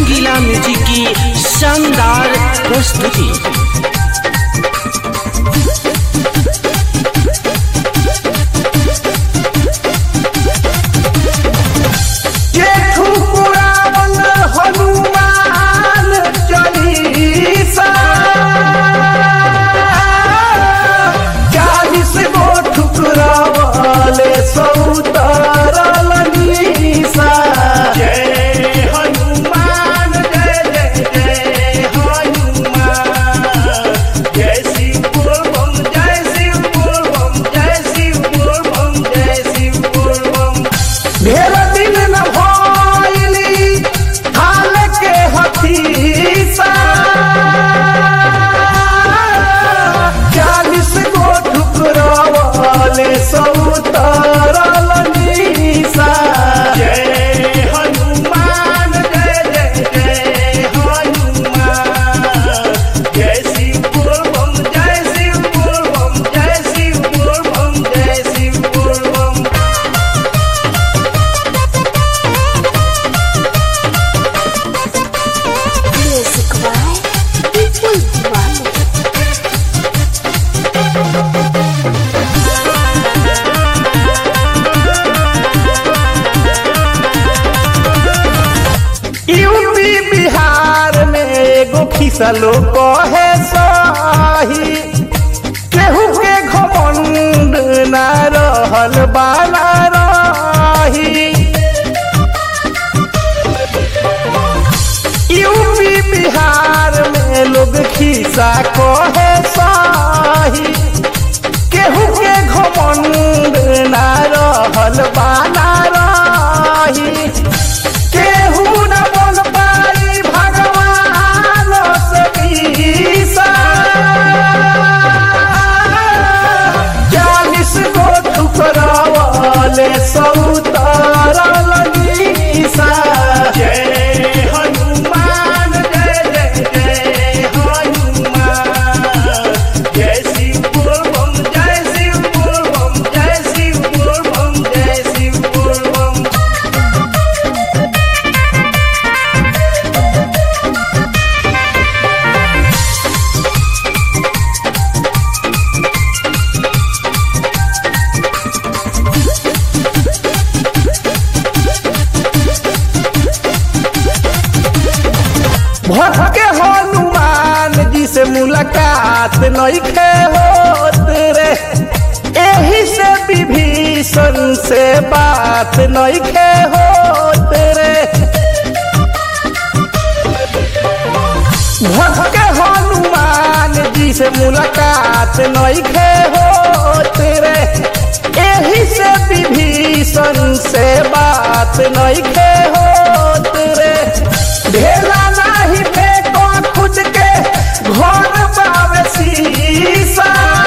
रंगीला music की शानदार प्रस्तुति जेठू पुरावन हनुमान चालीसा चालीस गो ठुकरावाले सौतारल नीसा जय हनुमान जय जय जय हनुमान जय शिव बोलबम जय शिव बोलबम जय शिव बोलबम जय शिव बोलबम ढेर दिन न भइली हाल के हथीसा चालीस गो ठुकरावाले सौतारल नीसा जय हनुमान जय जय जय हनुमान जय शिव बोलबम जय शिव बोलबम जय शिव बोलबम जय शिव बोलबम Music by People One. UP Bihar में एगो खिसलो कहे सही केहू के घमंड ना रहल बाला रही यूपी बिहार में लोग खिसा कहे सही केहू के घमंड ना रहल बाला रही केहू न बन पाई भगवान से ईसा चालीस गो ठुकरावाले सौतारल नीसा जय हनुमान जय जय जय हनुमान जय शिव बोलबम जय शिव बोलबम जय शिव बोलबम जय शिव बोलबम भटके हनुमान जी से मुलाकात नइखे होत रे एही से विभीषण से बात नइखे होत रे भटके हनुमान जी से मुलाकात नइखे होत रे एही से विभीषण से बात नइखे होत रे ढेला नाही फेंको खुद के घर बावे शीशा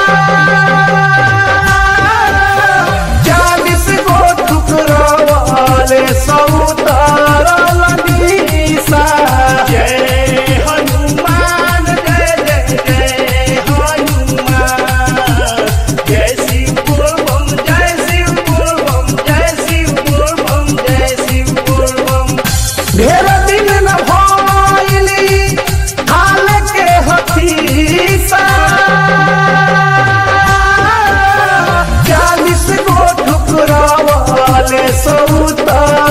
चालीस गो ठुकरावाले सौतारल नीसा जय हनुमान जय जय जय हनुमान जय शिव बोलबम जय शिव बोलबम जय शिव बोलबम जय शिव बोलबम ढेर दिन न भइली हाल के हथीसा चालीस गो ठुकरावाले सौता